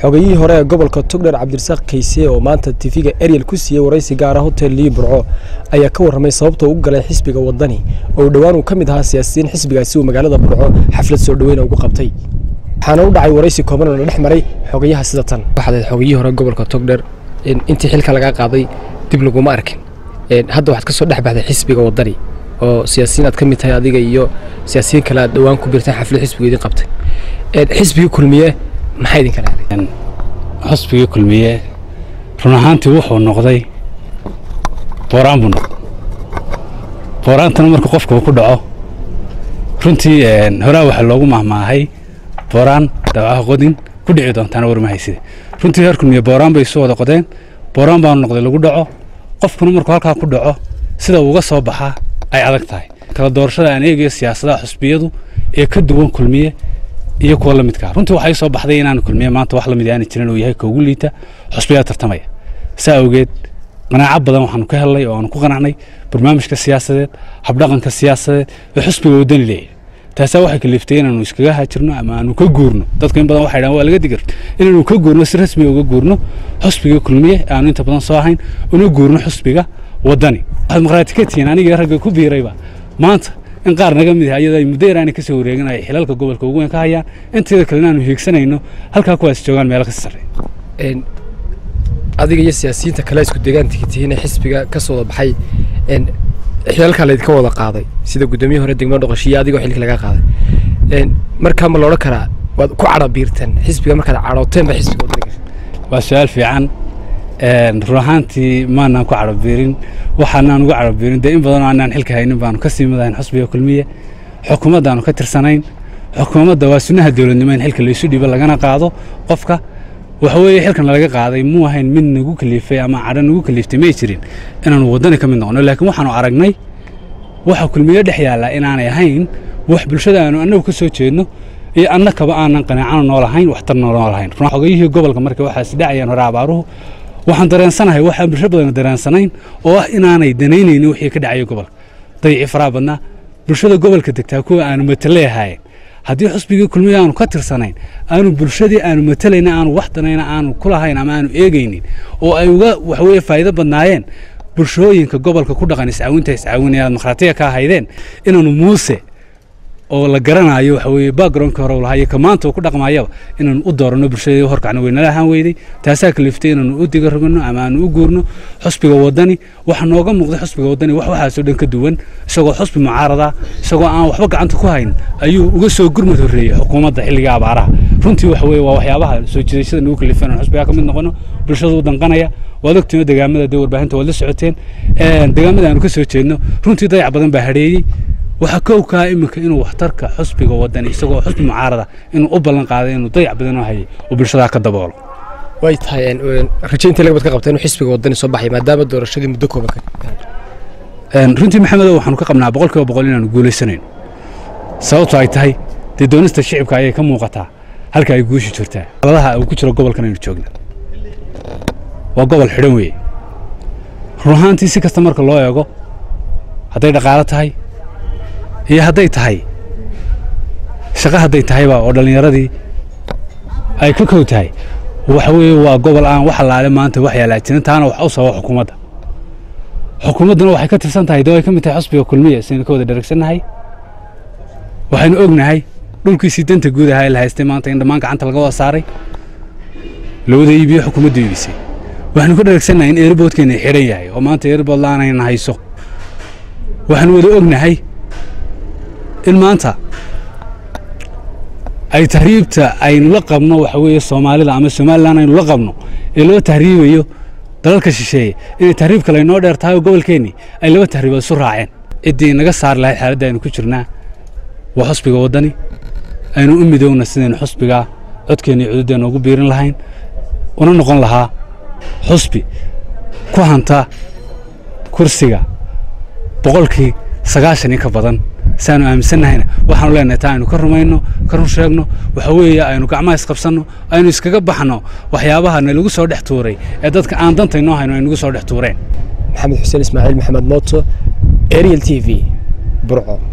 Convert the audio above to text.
xogayihii hore ee gobolka togdher cabdirasaaq kayse oo maanta tifiga eryel ku siiyey waraysi gaara hotel lii burco ayaa ka warramay sababta u galay xisbiga wadani oo dhowaan uu ka mid ahaa siyaasiyiin xisbigaasi uu magaalada burco xaflad soo dhoweyna ugu qabtay waxaana u dhacay waraysi kooban oo la dhex maray xogayaha sida tan waxaad xogayihii hore gobolka togdher intii xilka lagaa qaaday dib laguma arkin hadda waxaad ka soo dhex baxday xisbiga wadani oo siyaasiyiin aad ka mid tahay adiga iyo siyaasiyiin kale aad dhowaan ku birteen xaflad xisbiga idin qabtay xisbigii kulmiye maxaa idin kala helay xusbigii kulmiye run ahaantii wuxuu noqday booraan buu noqday booraantana marka qofka uu ku dhaco runtii horaa waxaa loogu mahmaahay booraan dawaca qodin ku dhici doontaana warmahayside runtii reer kulmiye booraan bay isu wada qodeen booraan baanu noqday lagu dhaco qofkuna markuu halkaa ku dhaco sida uga soo baxaa ay adag tahay kala doorashada aan eegayo siyaasadaha xusbiyadu ee ka duwan kulmiye iyo kuwa la midkaa runtii waxay soo baxday inaan kulmiye maanta wax lamid aana jirin uu yahay ka ugu liita xusbiyaa tartamaya saa awgeed qanaaco badan waxaanu ka helnay oo aanu ku qanacnay barnaamijka siyaasadeed habdhaqanka siyaasadeed ee xusbiga wadani leeyahay taasaa waxay kaliftay inaanu iskaga haajirno ama aanu ka guurno dadku in badan waxay dhahan waa laga digir inaanu ka guurno si rasmiga uga guurno xusbiga kulmiye aanu inta badan soo ahayn una guurno xusbiga wadani waxaad maqraati ka tihiin aniga ragga ku biirayba maanta in qaar naga mid ah iyadoo ay muddo yaraani ka soo wareegin ay xilalka gobolka ugu weyn ka hayaan inteeda kalena aanu hiigsanayno halkaa kuwaas joogaan meelo ka sarreeya adiga iyo siyaasiyiinta kale isku deegaanka tihiin ee xisbiga ka soo wada baxay xilalkaa laydinka wada qaaday sida guddoomiye hore degmada dhoqoshiyo adigoo xilka laga qaaday markaa ma loodhan karaa waad ku cadhabiirteen xisbiga markaad cadhooteen ba xisbiga wadani gashay waa su-aal fiican run ahaantii maanaan ku cadhabiirin waxaanaan uga cadhabiirin dee in badanoo aanaan xilka haynin baanu ka sii madahayn xusbiga kulmiye xukuumaddaanu ka tirsanayn xukuumadda waa sunnaha dowladnimo in xilka laysu dhiibo lagana qaado qofka waxa weeye xilkan laga qaaday muu ahayn mid nagu kaliifay ama cadho nagu kaliiftay may jirin inaanu waddani ka mid noqono laakiin waxaanu aragnay waxa kulmiye dhex yaallaa inaanay ahayn wax bulshada aanu annagu ka soo jeedno iyo annakaba aanan qanaacano noolahayn waxtarna noolahayn xogayihii gobolka marka waxaas dhacayaan hore abaaruhu waxaan dareensanahay waxaan bulsho badan dareensanayn oo ah inaanay danaynaynin wixii ka dhacaya gobolka dayicii faraha badnaa bulshada gobolka degtaa kuwa aanu matale ahaayeen haddii xusbigii kulmiye aanu ka tirsanayn aanu bulshadii aanu matalayna aanu wax danayna aanu kulahayn ama aanu eegaynin oo ay uga waxweye faa'iido badnaayeen bulshooyinka gobolka ku dhaqan iscaawinta iscaawinaya aad makhraatiga ka ahaydeen inaanu muuse oo la garanayo waxa weeye backgroundka hore u lahaa iyo ka maanta uu ku dhaqmayaba inaanu u dooranno bulshadii horkacna weynala ahaan weyday taasaa kaliftay inaanu u diga rogano ama aanu u guurno xusbiga wadani waxa nooga muuqday xusbiga wadani wax waxaasoo dhan ka duwan isagoo xusbi mucaarada isagoo aan waxba gacanta ku hayn ayuu uga soo gurmad horreeyey xukuumadda xilliga abaaraha runtii waxa weeye waa waxyaabaha soo jiidashada nagu kalifay inaan xusbigaa ka mid noqono bulshada u danqanaya waad ogtiino degaamada dee warbaahinta waad la socoteen degaamada aanu ka soo jeedno runtii dayac badan baa hadheeyey waxaa kowkaa iminka inuu waxtarka xusbiga wadani isagoo xusbi mucaarada inuu u ballan qaaday inuu dayac badanoo hayay oo bulshadaa ka daboolo way tahay rajayntii lagabad ka qabta inuu xisbiga wadani soo baxay maadaama doorashadii muddo kooban runtii maxamedow waxaanu ka qabnaa boqol kiiba boqol inaanu guulaysanayno sababto ay tahay dee doonista shicibka ayay ka muuqataa halka ay guushi jirtaa aladaha uu ku jiro gobolkan aynu joogna waa gobol xidhan weeye run ahaantii si kasta marka loo eego hadday dhaqaalo tahay iyo hadday tahay shaqo hadday tahayba oo dhallinyaradii ay ka kow tahay waxa weeye waa gobol aan wax allaale maanta wax yaalaa jirin taana wax u sababa xukuumadda xukuumadduna waxay ka tirsan tahay dee way ka mid tahay xusbiga kulmiya saynu ka wada dheragsannahay waxaynu ognahay dhulkiisii danta guud ahaa ee la haystay maanta in dhammaan gacanta laga wada saaray la wada iibiyo xukuumaddu iibisay waxaynu ka dheragsannahay in eerboodkeena xidhan yahay oo maanta eerbood la'aanayna hayso waxaanu wada ognahay in maanta ay tahriibta aynu la qabno waxa weeye soomaalida ama somalilan aynu la qabno ee loo tahriibayo dalalka shisheeye inay tahriibka laynoo dheer tahay oo gobolkeennii ay laba tahriibood isu raaceen ciddii naga saari lahayd xaaladda aynu ku jirnaa waa xusbiga waddani aynu u midowna sidaynu xusbigaa codkeenna iyo cududeenna ugu biirin lahayn una noqon lahaa xusbi ku hanta kursiga boqolkii sagaashan iyo ka badan saanu aaminsannahayna waxaanu leenahay taa aynu ka rumayno ka run sheegno waxa weeye aynu gacmaha isqabsanno aynu iskaga baxno waxyaabaha nalagu soo dhex tuuray ee dadka aan danta inoo hayno ay nagu soo dhex tuureen maxamed xuseen ismaaciil maxamed mooto ariel t v burco